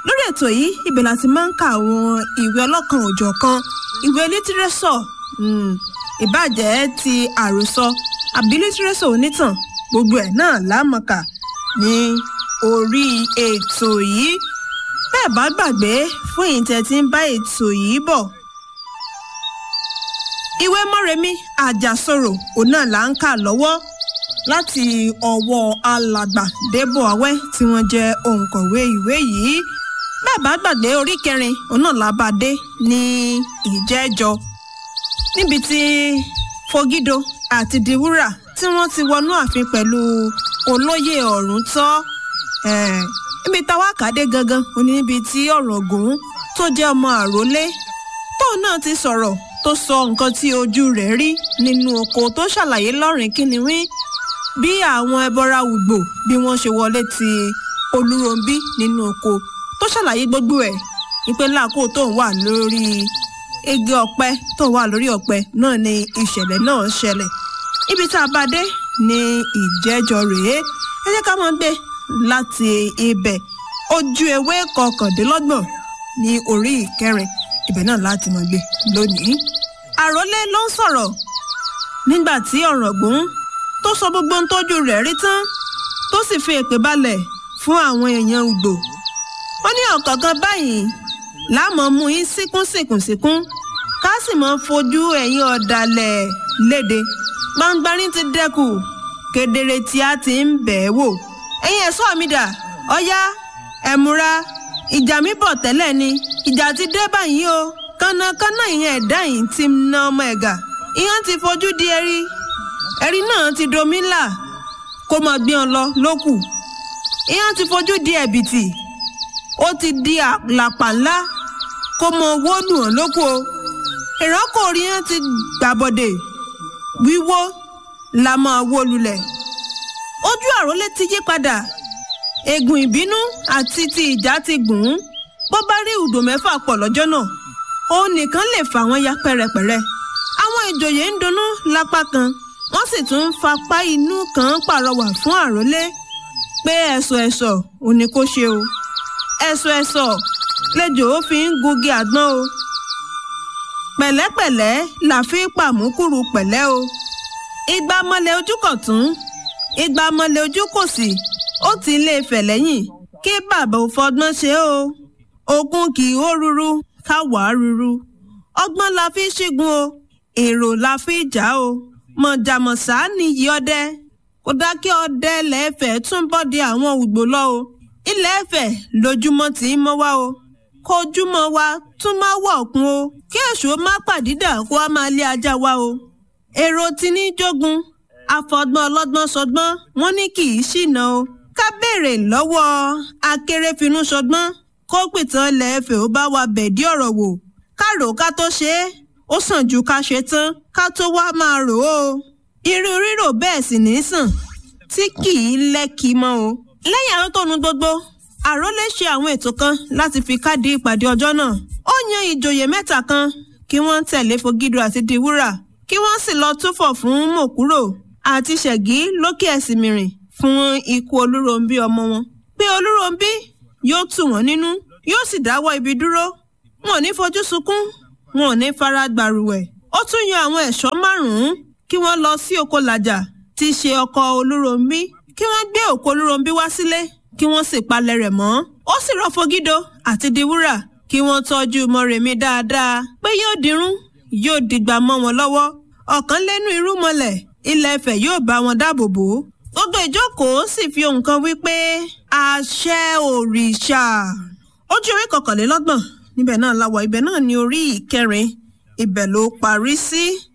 lórí ètò yìí ibẹ̀ láti máa ń ka àwọn ìwé ọlọ́kan òjọ̀kan ìwé lítírẹ́sọ̀ ìbàjẹ́ ti àròsọ àbí lítírẹ́sọ̀ onítàn gbogbo ẹ̀ náà lámọ̀ọ́kà ní orí ètò yìí bẹ́ẹ̀ bá gbàgbé fún ìtẹ̀ tí ń bá ètò yìí bọ̀. ìwé mọ́remí àjàsorò òun náà là ń kà lọ́wọ́ láti ọwọ́ alàgbà débò awẹ́ tí wọ́n jẹ́ òǹkọ̀wé ìwé yìí bẹ́ẹ̀ bá gbàgbé orí kẹrin òun náà là bá dé ní ìjẹ́jọ níbi tí fogido àti diwúrà tí wọ́n ti wọnú ààfin pẹ̀lú olóyè ọ̀rún tọ́ níbi táwa kàdé gangan òní níbi tí ọ̀rọ̀ gùn tó jẹ́ ọmọ àrólé tóun náà ti sọ̀rọ̀ tó sọ nǹkan tí ojú rẹ̀ rí nínú oko tó ṣàlàyé lọ́rìn kínníwín bí àwọn ẹbọra ùgbò bí wọ́n ṣe wọlé ti olúròǹbí nínú oko tó ṣàlàyé gbogbo ẹ̀ ìpè láàkó tóun wà lórí igi ọ̀pẹ tóun wà lórí ọ̀pẹ náà ni ìṣẹ̀lẹ̀ náà ṣẹlẹ̀ ibi tá a bá dé ní ìjẹ́jọ rèé ẹ jẹ́ ká máa gbé láti ibẹ̀ ojú ewé kọkàndínlọ́gbọ̀n ní orí ìkẹrin ibẹ̀ náà láti máa gbé lónìí. àròlé ló ń sọ̀rọ̀ nígbà tí ọ̀rọ̀gún tó sọ gbogbo ohun tójú rẹ̀ rí tán tó sì fi èpè balẹ̀ fún àwọn èèyàn Ùgbò. ó ní ọ̀kọ̀ọ̀kan báyìí láàmú mú yín síkún síkún síkún ká sì máa fojú ẹ̀yin ọ̀dàlẹ̀ léde gbangbarin ti dẹ́kù kedere tí a ti ń bẹ̀ ẹ́ wò ẹ̀yin ẹ̀ṣọ́ mi dà ọ̀yá ẹ̀múra ìjà mi bọ̀ tẹ́lẹ̀ ni ìjà ti dé báyìí o kánnakánná ìyẹn ẹ̀dá yìí ti na ọmọ ẹ̀gà ìyẹn ti fojú di ẹ̀rí ẹ̀rí náà ti domi ńlá kó máa gbé wọn lọ lókù ìyẹn ti fojú di ẹ̀bìtì ó ti di àlàpà ńlá kó mọ wónú wọn lókù o ìrọ́kò orí yẹn ti gbàbọ̀dè wíwó la máa wó lulẹ̀ ojú àrólé ti yí padà ègùn ìbínú àti ti ìjà ti gùn ún bó bá rí ùdò mẹ́fà pọ̀ lọ́jọ́ náà òun nìkan lè fà wọ́n ya pẹ́rẹpẹ̀rẹ àwọn ìjòyè ń dunnú lápá kan wọ́n sì tún ń fapá inú kan pàrọwà fún àrólé pé ẹ̀sọ̀ ẹ̀sọ̀ ò ní kó ṣe o ẹ̀sọ̀ ẹ̀sọ̀ lẹ́jọ́ ó fi ń gungi àgbọn o pẹ̀lẹ́pẹ̀lẹ́ là fi pàmùkúrú pẹ̀lẹ́ o igba mọ́lẹ̀ ojú kọ̀tún igba mọ́lẹ̀ ojú kòsì ó ti lé fẹ̀ lẹ́yìn kí bàbá ò fọgbọ́n ṣe o ogun kì í hó ruru káwá ruru ọgbọ́n la fi ṣígun o èrò la fi jà o mọ̀jàmọ̀sá nìyí ọdẹ kò dá kí ọdẹ lẹ́ẹ̀fẹ̀ tún bọ́ di àwọn ògbó lọ o ilẹ̀ ẹ̀fẹ̀ lójúmọ́ tí ń mọ́ wá o kojúmọ́ wa tún máa wọ̀ kún o kí èṣù má pàdídà kó a máa lé ajá wa o èrò tí ní jogun afọgbọ́n ọlọ́gbọ́n sọgbọ́n wọ́n ní kì í ṣìnà o ká béèrè lọ́wọ́ akérèfínú sọgbọ́n kó pìtàn lẹ́ẹ̀fẹ̀ ó bá wa bẹ̀dí ọ̀rọ̀ wò ká rò ká tó ṣe é ó sàn ju ká ṣe tán ká tó wá máa rò ó irú rírò bẹ́ẹ̀ sì ní sàn tí kì í lẹ́kì mọ́ o lẹ́yìn àrótónu gbogbo àrólé ṣe àwọn ètò kan láti fi káàdì ìpàdé ọjọ́ náà ó yan ìjòyè mẹ́ta kan kí wọ́n tẹ̀lé fogido àti diwúrà kí wọ́n sì lọ túfọ̀ fún mòkúrò àti ṣẹ̀gí lókè ẹ̀sìnmìrìn fún ikú olúròǹbí ọmọ wọn pé olúròǹbí yóò tù wọ́n nínú yóò sì dáwọ́ ibi dúró wọn ò ní fojú sunkún wọn ò ní fara gbàrúwẹ̀ ó tún yan àwọn ẹ̀ṣọ́ márùn-ún kí wọ́n lọ sí oko làjà tí í ṣe ọkọ olúròǹbí kí wọ́n gbé òkú olúròǹbí wá sílé kí wọ́n sì palẹ̀ rẹ̀ mọ́ ó sì rọ fogido àti diwúrà kí wọ́n tọ́jú mọ́rẹ̀mí dáadáa pé yóò dirún yóò dìgbà mọ́ wọn lọ́wọ́ ọ̀kan lẹ́nu irú mọ́lẹ̀ ilẹ̀ Ifẹ̀ yóò bá wọn dáàbò bò ó gbogbo ìjókòó sì fi ohun kan wí pé àṣẹ òrìṣà ojú orí kọkànlélọ́gbọ̀n níbẹ̀ náà la wà ibẹ̀ náà ní orí ìkẹrin ibẹ̀ ló parí sí.